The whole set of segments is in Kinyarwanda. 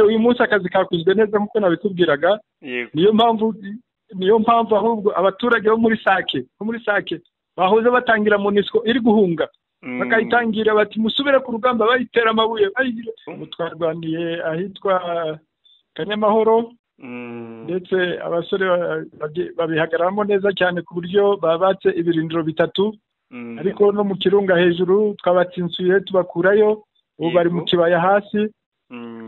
uyu munsi akazi kakozwe neza nk'uko nabitubwiraga niyo mpamvu niyo mpamvu ahubwo abaturage bo muri sake bo muri sake bahoze batangira munisiko iri guhunga bakayitangira bati musubire ku rugamba bayitera amabuye twarwaniye ahitwa kanyamahoro ndetse abasore babihagararamo neza cyane ku buryo babatse ibirindiro bitatu ariko no mu kirunga hejuru twabatsinsuye tubakurayo ubu bari mu kibaya hasi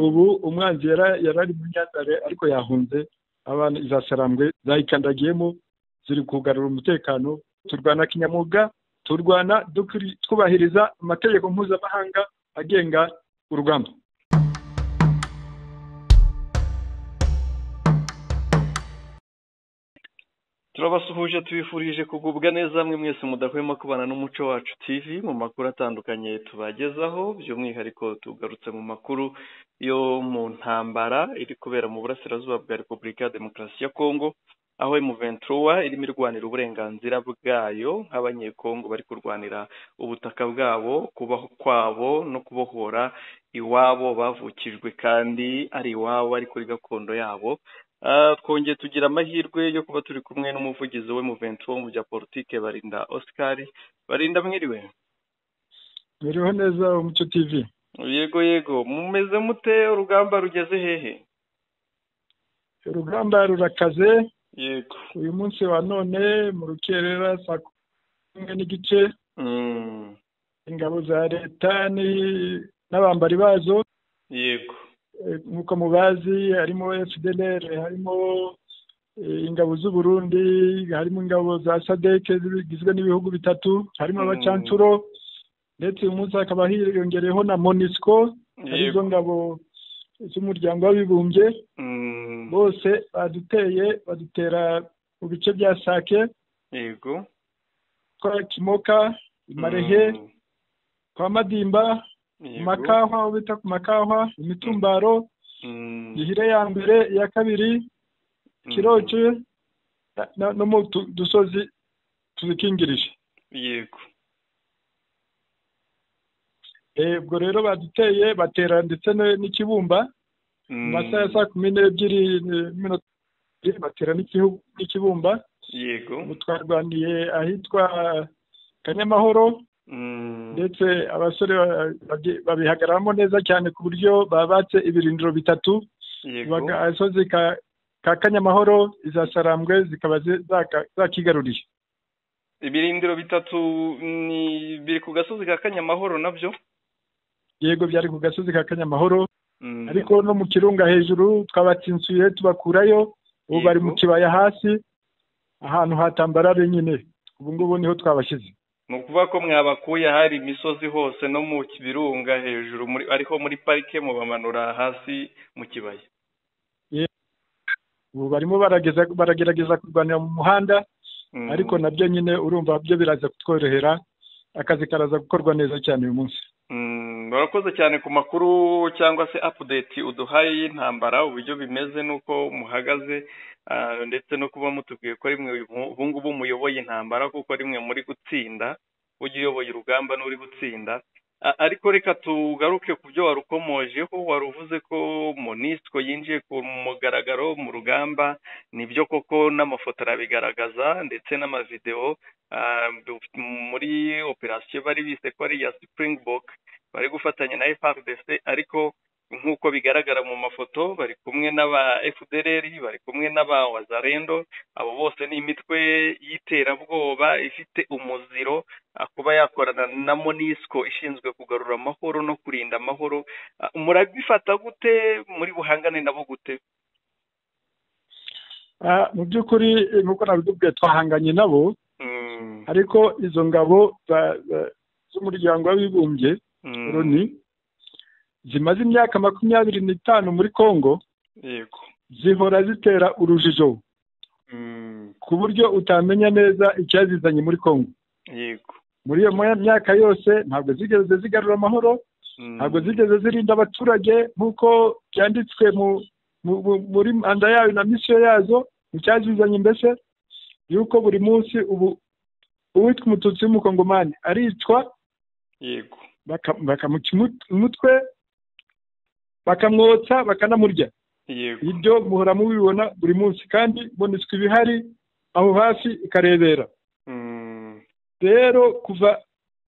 ubu umwanzi yarari mu myandare ariko yahunze abana za sarambwe zayikandagiyemo ziri kugarura umutekano turwana kinyamwuga turwana twubahiriza amategeko mpuzamahanga agenga urugamba turabasuhuje tubifurije kugubwa neza hamwe mwese mudahwema kubana n'umuco wacu tv mu makuru atandukanye tubagezaho by'umwihariko tugarutse mu makuru yo mu ntambara iri kubera mu burasirazuba bwa repubulika ya demokarasi ya kongo aho emuventuruwa irimo irwanira uburenganzira bwayo nk'abanyekongo bari kurwanira ubutaka bwabo kubaho kwabo no kubohora iwabo bavukijwe kandi ari iwabo ari kuri gakondo yabo twongeye tugira amahirwe yo kuba turi kumwe n'umuvugizi we muventi wo mu bya politiki barinda oscar barinda mwiriwe biriho neza umucyo tv yego yego mumeze mute urugamba rugeze hehe urugamba rurakaze yego uyu munsi wa none mu rukerera saa kumwe n'igice ingabo za leta n'abambari bazo yego nk'uko mubazi harimo fdr harimo ingabo z'uburundi harimo ingabo za sadeke zigizwe n'ibihugu bitatu harimo abacancuro ndetse uyu munsi hakaba hiyongereyeho na monisco arizo ngabo z'umuryango w'abibumbye bose baduteye badutera mu bice bya sake yego kwa kimoka marehe kwa madimba amakahwa aho bita ku makahwa imitumbaro gihire ya mbere iya kabiri kiroci no mu dusozi tuzikingirije yego ubwo rero baduteye batera ndetse n'ikibumba mu masaha ya saa kumi n'ebyiri n'iminota batera n'ikibumba yego twarwaniye ahitwa kanyamahoro ndetse abasore babihagararamo neza cyane ku buryo babatse ibirindiro bitatu agasozi ka kanyamahoro iza sarambwe zikaba zakigaruriye ibirindiro bitatu biri ku gasozi ka kanyamahoro nabyo yego byari ku gasozi ka kanyamahoro ariko no mu kirunga hejuru twabatsinsuye tubakurayo ubu bari mu kibaya hasi ahantu hatambarare nyine ubu ngubu niho twabashyize ni ukuvuga ko mwabakuye hari imisozi hose no mu birunga hejuru ariko muri parike mubamanura hasi mu kibaya ubu barimo baragerageza kurwanira mu muhanda ariko nabyo nyine urumva byo biraza kutworohera akazi karaza gukorwa neza cyane uyu munsi barakoze cyane ku makuru cyangwa se apudeti uduhaye y'intambara uburyo bimeze n'uko muhagaze ndetse no kuba mutubwiye ko rimwe ubu ngubu muyoboye intambara kuko rimwe muri gutsinda ujya uyoboye urugamba n'uri gutsinda ariko reka tugaruke ku byo warukomojeho wari uvuze ko monisiko yinjiye ku mugaragaro mu rugamba nibyo koko n'amafoto arabigaragaza ndetse n'amavidewo muri operasiyo bari bise ko ari iya sipuringibok bari gufatanya na FRDC ariko nk'uko bigaragara mu mafoto bari kumwe n'aba FDLR bari kumwe n'aba wazarendo abo bose ni imitwe y'iterabwoba ifite umuziro kuba yakorana na monisco ishinzwe kugarura amahoro no kurinda amahoro murabifata gute muri buhangane nabo gute mu by'ukuri nk'uko nabitubwiye twahanganye nabo ariko izo ngabo z'umuryango w'abibumbye roni zimaze imyaka makumyabiri n'itanu muri congo zihora zitera urujijo ku buryo utamenya neza icyazizanye muri congo muri iyo myaka yose ntabwo zigeze zigarura amahoro ntabwo zigeze zirinda abaturage nk'uko byanditswe muri manda yayo na misiyo yazo icyazizanye mbese yuko buri munsi ubu uwitwa umututsi w'umukongomani aricwa yego bakamuca umutwe bakamwotsa bakanamurya yego ibyo muhora mubibona buri munsi kandi monisiko iba ihari aho hafi ikarebera Mm, rero kuva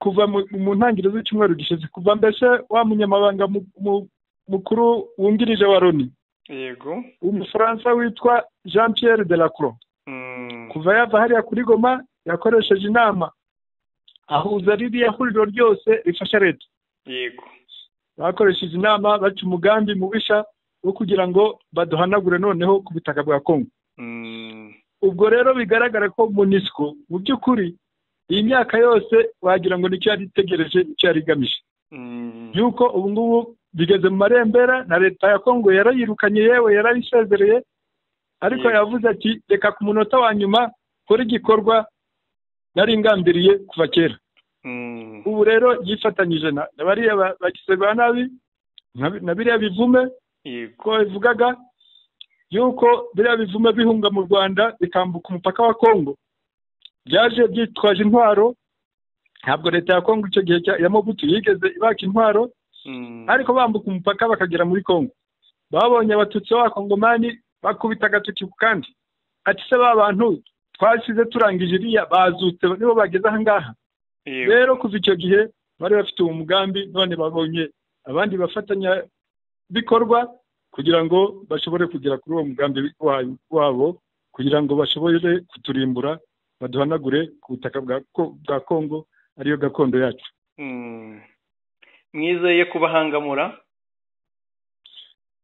kuva mu- mu ntangiriro z'icyumweru gishize kuva mbese wa munyamabanga mu- mu- mukuru wungirije wa loni yego umufaransa witwa jean pierre delacroix Mm, kuva yava hariya kuri goma yakoresheje inama ahuza ririya huriro ryose rifasha leta yego bakoresheje inama baca umugambi mubisha wo kugira ngo baduhanagure noneho ku butaka bwa kongo Mm, ubwo rero bigaragara ko munisiko mu by'ukuri iyi myaka yose wagira ngo nicyo yari itegereje icyo yari igamije mm, yuko ubu ngubu bigeze mu marembera na leta ya kongo yarayirukanye yewe yarayisezereye ariko Yego. yavuze ati reka ku munota wa nyuma kora igikorwa nari ingambiriye kuva kera mm, ubu rero yifatanyije na na bariya ba- bagize ba nabi na- na biriya bivume yego ko bivugaga yuko biriya bivume bihunga mu rwanda bikambuka umupaka wa kongo byaje byitwaje intwaro ntabwo leta ya kongo icyo gihe cya- ya mobutu yigeze ibaka intwaro Mm, ariko bambuka umupaka bakagera muri kongo babonye abatutsi b'abakongomani bakubita agatoki ku kandi ati se ba bantu twasize turangije iriya bazutse nibo bageze aha ngaha yego rero kuva icyo gihe bari bafite uwo mugambi none babonye abandi bafatanya bikorwa kugira ngo bashobore kugera kuri uwo mugambi wa- wabo kugira ngo bashobore kuturimbura baduhanagure ku butaka bwa Ko- bwa kongo ariyo gakondo yacu Mm. mwizeye kubahangamura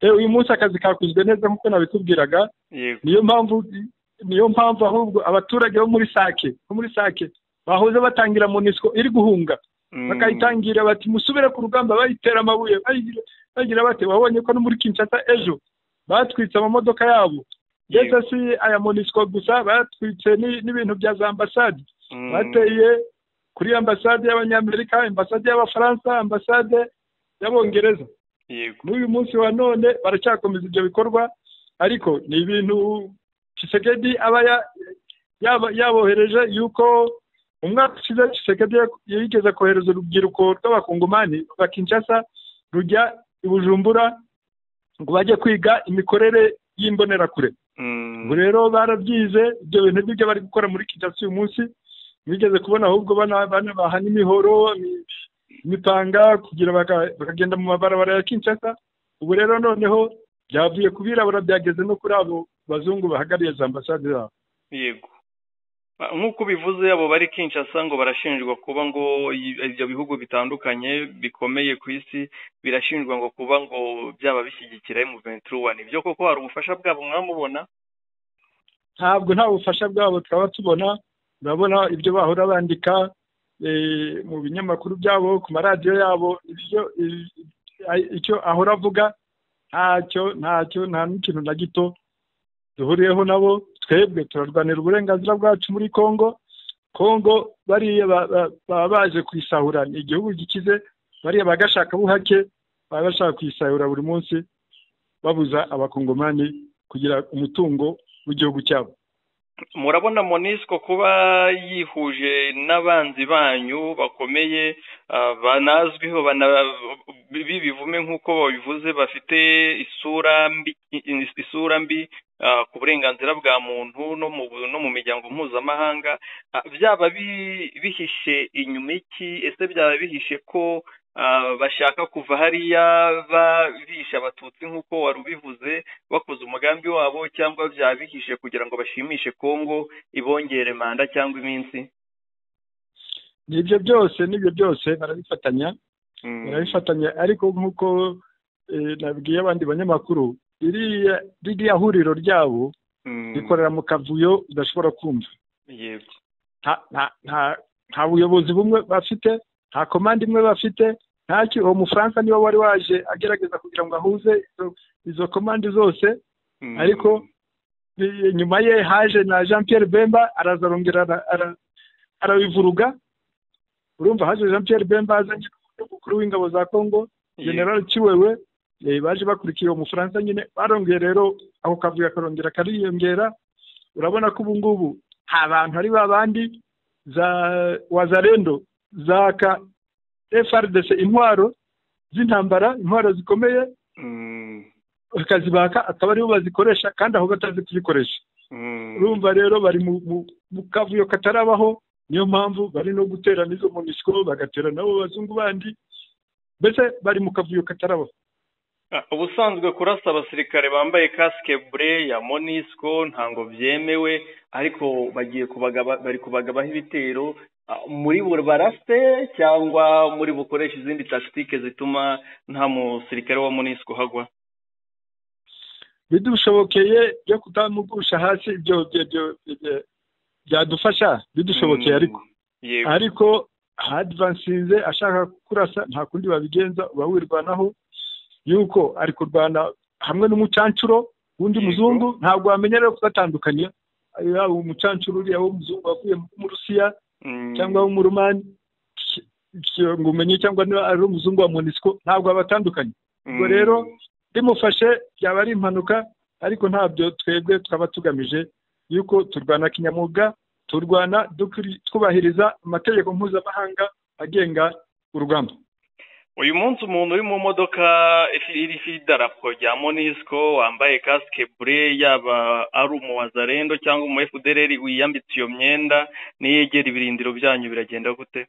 E, uyu munsi akazi kakozwe neza nk'uko nabikubwiraga yego niyo mpamvu niyo mpamvu ahubwo abaturage bo muri sake bo muri sake bahoze batangira monisco iri guhunga Mm, bakayitangira bati musubire ku rugamba bayitera amabuye bayigira- bagira bate wabonye ko no muri kinshasa ejo batwitse amamodoka yabo ndetse yego. si aya monisco gusa batwitse ni- n'ibintu bya za ambasade Mm, bateye kuri ambasade y'abanyamerika ambasade y'abafaransa ambasade y'abongereza yego n'uyu munsi wa none baracyakomeza ibyo bikorwa ariko ni ibintu Tshisekedi aba ya- yaba- yabohereje yuko umwaka ushize Tshisekedi yak- yigeze kohereza urubyiruko rw'abakongomani rwa Kinshasa rujya i Bujumbura ngo bajye kwiga imikorere y'imbonerakure Mm, ubu rero barabyize ibyo bintu nibyo bari gukora muri Kinshasa uyu munsi bigeze kubona ahubwo bana- banabaha n'imihoro imi- imipanga kugira baka- bakagenda mu mabarabara ya Kinshasa ubu rero noneho byavuye ku birabura byageze no kuri abo bazungu bahagariye za ambasade zabo yego Ba- nk'uko ubivuze abo bari Kinshasa ngo barashinjwa kuba ngo i- ibyo bihugu bitandukanye bikomeye ku isi birashinjwa ngo kuba ngo byaba bishyigikira M23 nibyo koko hari ubufasha bwabo mwamubona ntabwo nta bufasha bwabo twaba tubona urabona ibyo bahora bandika eh, mu binyamakuru byabo ku maradiyo yabo ibyo i- i- icyo ahora avuga ntacyo ntacyo nta n'ikintu na gito duhuriyeho nabo twebwe turarwanira uburenganzira bwacu muri kongo kongo bariya ba- ba- baba baje kuyisahura ni igihugu gikize bariya bagashakabuhake baba bashaka kuyisahura buri munsi babuza abakongomani kugira umutungo w'igihugu cyabo murabona monisco kuba yihuje n'abanzi banyu bakomeye ah, banazwiho bana- bibi bivume nk'uko babivuze bafite isura mbi isura mbi ah, ku burenganzira bwa muntu no mu no mu miryango mpuzamahanga Ah, byaba bi- bihishe inyuma iki ese byaba bihishe ko ah, bashaka kuva hariya ba- bihisha abatutsi nk'uko wari ubivuze bakoze umugambi wabo cyangwa byabihishe kugira ngo bashimishe kongo ibongere manda cyangwa iminsi nibyo byose nibyo byose barabifatanya Mm. barabifatanya ariko nk'uko eh, nabwiye abandi banyamakuru ririya ririya huriro ryabo Mm. rikorera mu kavuyo udashobora kumva yego nta- nta- nta nta buyobozi bumwe bafite nta komande imwe bafite ntacyo uwo mufaransa niwe wari waje agerageza kugira ngo ahuze izo- izo komande zose Mm. ariko- Bi- nyuma ye haje na jean pierre bemba araza arongera ara- ara- arabivuruga urumva haje jean pierre bemba azanye n'umukuru w'ingabo za congo Yego. general kiwewe eh, baje bakurikiye uwo mufaransa nyine barongeye rero ako kavuyo akarongera kariyongera urabona ko ubu ngubu nta bantu ari ba bandi za wazarendo za ka frdc intwaro z'intambara intwaro zikomeye bakazibaka akaba aribo bazikoresha kandi aho batazi kuzikoresha urumva rero bari mu kavuyo katarabaho niyo mpamvu bari no guterana izo munisiko bagatera nabo bazungu bandi mbese bari mu kavuyo katarabaho ubusanzwe kurasa abasirikare bambaye kasike bure ya monisiko ntabwo byemewe ariko bagiye bari kubagabaho ibitero muri bo barafite cyangwa muri bukoreshe izindi takitike zituma nta musirikare wa monisiko uhagwa bidushobokeye byo kutamugusha hasi ibyo byadufasha bidushobokeye ariko ariko hadivansize ashaka kurasa nta kundi babigenza uba wirwanaho yuko ari kurwana hamwe n'umucancuro w'undi muzungu ntabwo wamenya rero kubatandukanya yaba umucancuro uriya w'umuzungu wavuye mu rusiya cyangwa w'umurumani ngo umenye cyangwa niba ari umuzungu wa monisiko ntabwo abatandukanye ubwo rero rimufashe byaba ari impanuka ariko ntabyo twebwe twaba tugamije yuko turwana kinyamwuga turwana twubahiriza amategeko mpuzamahanga agenga urugamba uyu munsi umuntu uri mu modoka iriho idarapo rya monisiko wambaye kasike bure yaba ari umuwazarendo cyangwa umu efudereri wiyambitse iyo myenda niyegera ibirindiro byanyu biragenda gute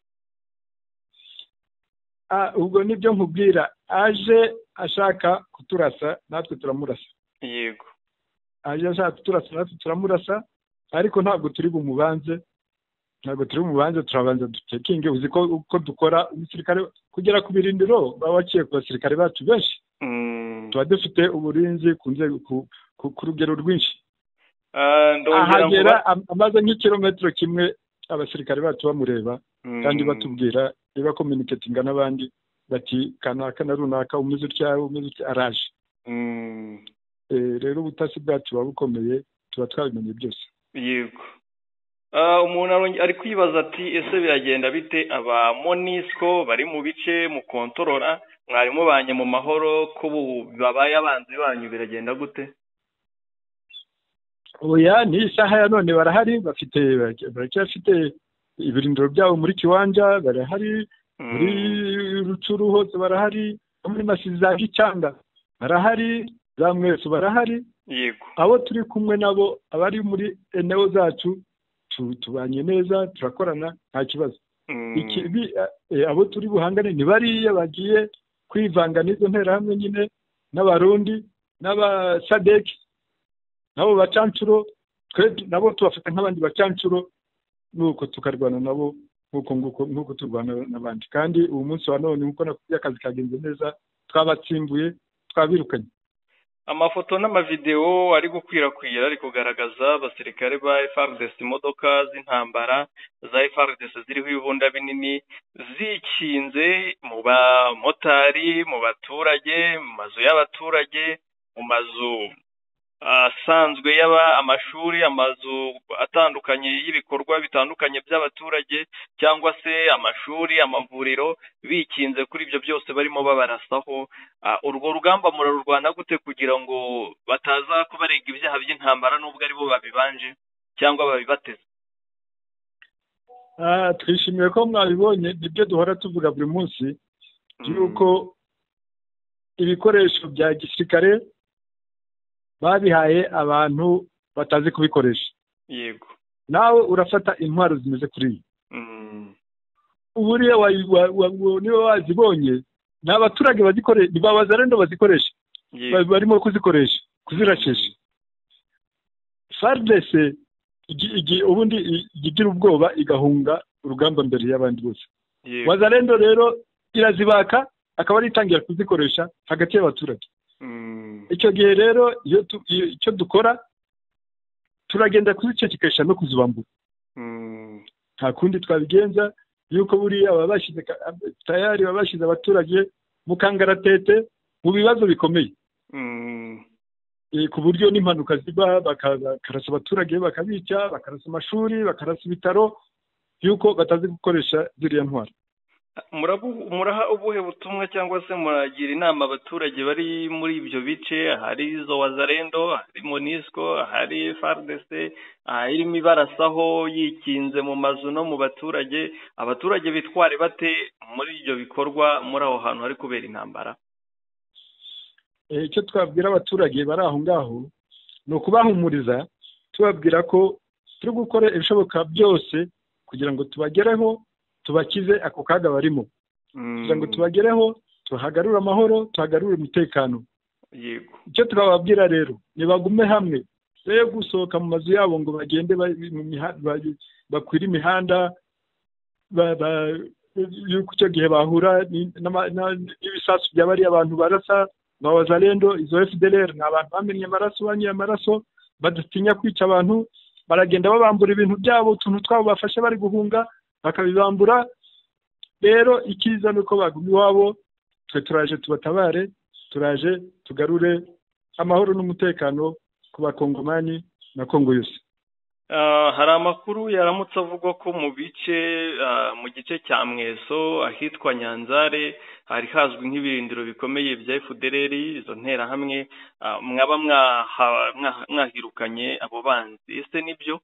ubwo nibyo nkubwira aje ashaka kuturasa natwe turamurasa yego aje ashaka kuturasa natwe turamurasa ariko ntabwo turi bumubanze ntabwo turi bubanze turabanza dutekinge uzi ko uko dukora umusirikare kugera ku birindiro baba baciye ku basirikare bacu benshi tuba dufite uburinzi ku rugero rwinshi ahagera amaze nk'ikirometero kimwe abasirikare bacu bamureba kandi batubwira niba kominiketinga n'abandi bati kanaka na runaka umeze utya umeze utya araje rero ubutasi bwacu buba bukomeye tuba twabimenye byose yego umuntu ari kwibaza ati ese biragenda bite aba monisiko bari mu bice mu kontorora mwarimu banye mu mahoro ko babaye abanzi banyu biragenda gute oya ni isaha ya none barahari bafite baracyafite ibirindiro byabo muri kiwanja barahari muri rucuru hose barahari no muri masizi za gicanga barahari za mwesu barahari yego abo turi kumwe nabo abari muri enewo zacu tubanye neza turakorana nta kibazo abo turi buhangane ni bariya bagiye kwivanga n'izo nterahamwe nyine n'abarundi n'abasadeki nabo bacancuro nabo tubafata nk'abandi bacancuro nuko tukarwana nabo nk'uko turwana n'abandi kandi ubu munsi wa none nk'uko nakubwiye akazi kagenze neza twabatsimbuye twabirukanye amafoto n'amavidewo ari gukwirakwira ari kugaragaza abasirikare ba FARDC imodoka z'intambara za FARDC ziriho ibibunda binini zikinze mu bamotari mu baturage mu mazu y'abaturage mu mazu asanzwe yaba amashuri amazu atandukanye y'ibikorwa bitandukanye by'abaturage cyangwa se amashuri amavuriro bikinze kuri ibyo byose barimo babarasaho urwo rugamba murarurwana gute kugira ngo bataza kubarega ibyaha by'intambara n'ubwo aribo babibanje cyangwa babibateze twishimiye ko mwabibonye nibyo duhora tuvuga buri munsi yuko ibikoresho bya gisirikare babihaye abantu batazi kubikoresha yego nawe urafata intwaro zimeze kuri iyi uburiya niba wazibonye ni abaturage bazikoresha ni ba bazarendo bazikoresha barimo kuzikoresha kuzirashisha faridese ubundi igira ubwoba igahunga urugamba mbere y'abandi bose bazarendo rero irazibaka akaba ari itangira kuzikoresha hagati y'abaturage icyo gihe rero icyo dukora turagenda kuzicecekesha no kuzibambura nta kundi twabigenza yuko buriya baba bashyize tayari baba bashyize abaturage mu kangaratete mu bibazo bikomeye ku buryo n'impanuka ziba bakarasa abaturage bakabica bakarasa amashuri bakarasa ibitaro yuko batazi gukoresha ziriya ntwaro muraha ubuhe butumwa cyangwa se muragira inama abaturage bari muri ibyo bice hari izo wazarendo hari monisiko hari faridese irimo ibarasaho yikinze mu mazu no mu baturage abaturage bitware bate muri ibyo bikorwa muri aho hantu hari kubera intambara icyo twabwira abaturage bari aho ngaho ni ukubahumuriza tubabwira ko turi gukora ibishoboka byose kugira ngo tubagereho tubakize ako kaga barimo kugira ngo tubagereho tuhagarure amahoro tuhagarure umutekano yego icyo twababwira rero nibagume hamwe yo gusohoka mu mazu yabo ngo bagende bakwire imihanda yuko icyo gihe bahura n'ibisasu bya bariya abantu barasa ba wazalendo izo efudereri ni abantu bamenye amaraso banyoye amaraso badatinya kwica abantu baragenda babambura ibintu byabo utuntu twabo bafashe bari guhunga bakabibambura rero icyiza ni uko baguma iwabo twe turaje tubatabare turaje tugarure amahoro n'umutekano ku bakongomani na kongo yose hari amakuru yaramutse avugwa ko mu bice mu gice cya mweso ahitwa nyanzare hari hazwi nk'ibirindiro bikomeye bya efudereri izo nterahamwe mwaba mwahirukanye abo banzi ese nibyo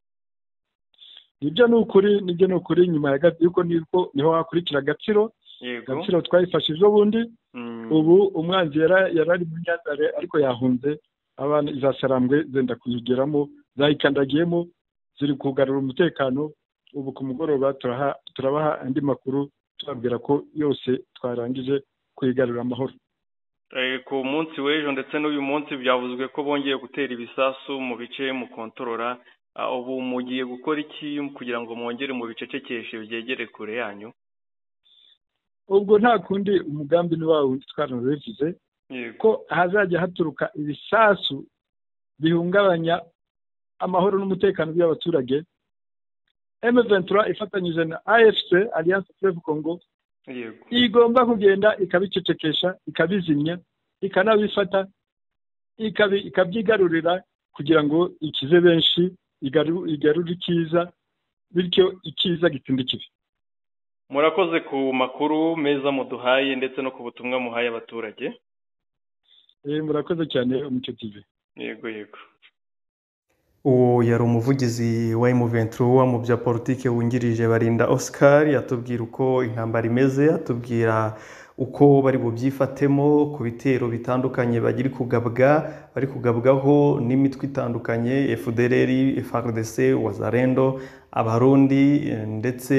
nibyo ni ukuri nibyo ni ukuri nyuma ya yuko nibwo niho hakurikira agaciro agaciro twayifashe ejo bundi ubu umwanzi yari ari mu nyanzare ariko yahunze abana izasarambwe zenda kuyigeramo zayikandagiyemo ziri kugarura umutekano ubu ku mugoroba turabaha andi makuru tubabwira ko yose twarangije kuyigarura amahoro ku munsi w'ejo ndetse n'uyu munsi byavuzwe ko bongeye gutera ibisasu mu bice mukontorora ubu mugiye gukora iki kugira ngo mwongere mu bicecekeshe byegere kure yanyu ubwo nta kundi umugambi ni wawe undi twarabivuze ko hazajya haturuka ibisasu bihungabanya amahoro n'umutekano by'abaturage emeventura ifatanyije na afc alliance fleve congo igomba kugenda ikabicecekesha ikabizimya ikanabifata ikabyigarurira kugira ngo ikize benshi igarure icyiza bityo icyiza gitsinda ikibi murakoze ku makuru meza muduhaye ndetse no ku butumwa muhaye abaturage murakoze cyane umucyo tivi yego yego uwo yari umuvugizi wa emuventura mu bya politiki wungirije barinda oscar atubwira uko intambara imeze atubwira uko bari bubyifatemo ku bitero bitandukanye bagiri kugabwa bari kugabwaho n'imitwe itandukanye fdrr frdc wazarendo abarundi ndetse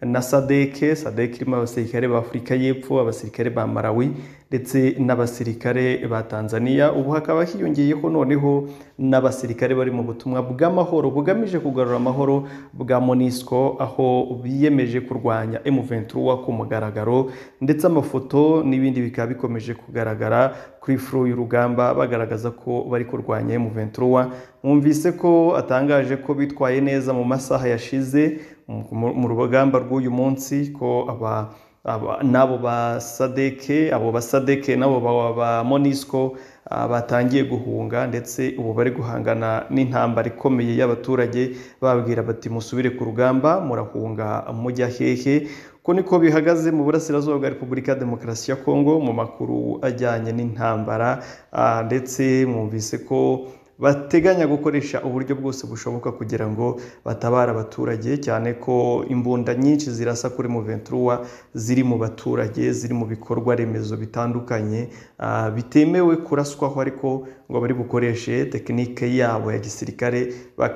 na sadeke sadeke irimo abasirikare b'afurika y'epfo abasirikare ba malawi ndetse n'abasirikare ba tanzania ubu hakaba hiyongeyeho noneho n'abasirikare bari mu butumwa bw'amahoro bugamije kugarura amahoro bwa monisco aho biyemeje kurwanya emuventura ku mugaragaro ndetse amafoto n'ibindi bikaba bikomeje kugaragara kuri furu y'urugamba bagaragaza ko bari kurwanya emuventura mwumvise ko atangaje ko bitwaye neza mu masaha yashize mu rugamba rw'uyu munsi ko aba n'abo ba sadeke abo ba sadeke n'abo ba monisco batangiye guhunga ndetse ubu bari guhangana n'intambara ikomeye y'abaturage babwira bati musubire ku rugamba murahunga mujya hehe ko niko bihagaze mu burasirazuba bwa repubulika ya demokarasi ya kongo mu makuru ajyanye n'intambara ndetse mwumvise ko bateganya gukoresha uburyo bwose bushoboka kugira ngo batabare abaturage cyane ko imbunda nyinshi zirasa kuri muventura ziri mu baturage ziri mu bikorwa remezo bitandukanye bitemewe kuraswaho ariko ngo bari bukoreshe tekinike yabo ya gisirikare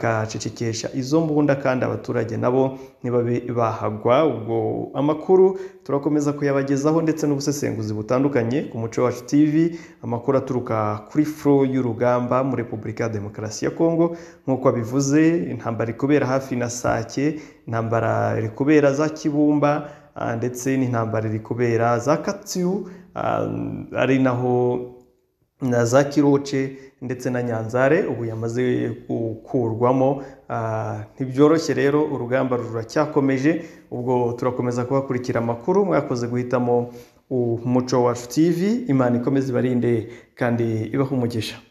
bakacecekesha izo mbunda kandi abaturage nabo ntibabe bahagwa ubwo amakuru turakomeza kuyabagezaho ndetse n'ubusesenguzi butandukanye ku muco wacu tv amakuru aturuka kuri furo y'urugamba muri repubulika repubulika ya demokarasi ya kongo nk'uko abivuze intambara ikubera hafi na sake intambara iri kubera za kibumba ndetse n'intambara iri kubera za katsiyu ari naho na za kiroce ndetse na nyanzare ubu yamaze gukurwamo ntibyoroshye rero urugamba ruracyakomeje ubwo turakomeza kuhakurikira amakuru mwakoze guhitamo umuco wacu tv imana ikomeze ibarinde kandi ibaha umugisha